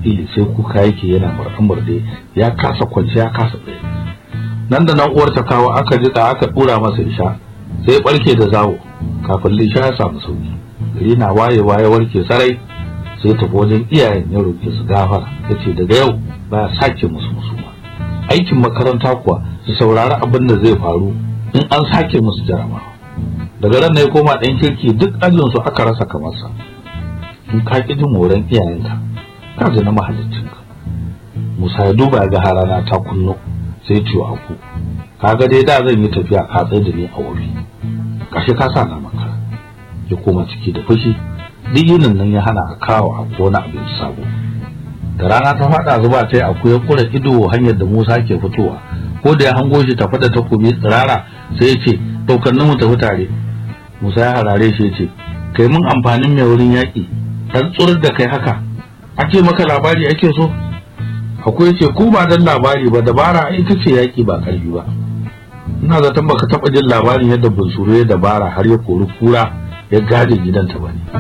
ili sai kuka yake yana murɗe ya kasa kwance ya kasa tsaye nan da nan uwar ta kawo aka jika aka dura masa isha sai barke da zawo kafin lisha ya samu sauki gari na wayewa ya warke sarai sai tafi wajen iyayen ya roƙe su gafara yace daga yau ba sake musu musu ba aikin makaranta kuwa su saurari abin da zai faru in an sake musu jarabawa daga ran ya koma ɗan kirki duk ajin su aka rasa kamar sa in ka ƙi jin moran iyayenka ka ji na mahaliccinka Musa ya duba ga harana ta kunno sai ciwo aku kaga dai da zan yi tafiya ka tsaye da ni a wuri kashe ka sa na maka ya koma ciki da fushi duk yinin nan ya hana a kawo a kona abin sabo da rana ta fada zuba ta yi akwai kura ido hanyar da Musa ke fitowa ko da ya hango shi tafi da takobi tsirara sai ya ce daukar mu tafi tare Musa ya harare shi ya ce kai mun amfanin mai wurin yaƙi dan tsurar da kai haka ake maka labari ake so akwai ce ko ba dan labari ba dabara ai ita ce yaƙi ba ƙarfi ba ina zaton baka taɓa jin labarin yadda bunsuru ya dabara har ya kori kura ya gade gidanta ba ne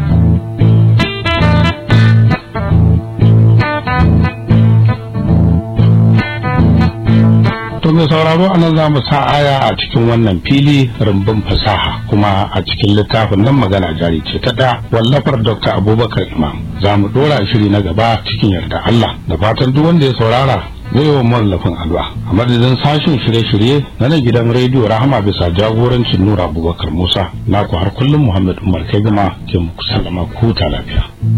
To mai sauraro a nan za mu sa aya a cikin wannan fili rumbun fasaha kuma a cikin littafin nan magana jari ce ta da wallafar Dr. Abubakar Imam. Za mu dora shiri na gaba cikin yarda Allah da fatan duk wanda ya saurara zai yi wa mallafin alwa a madadin sashen shirye-shirye na nan gidan rediyo rahama bisa jagorancin Nura Abubakar Musa naku har kullum Muhammad Umar Kai gama ke muku sallama ku ta lafiya.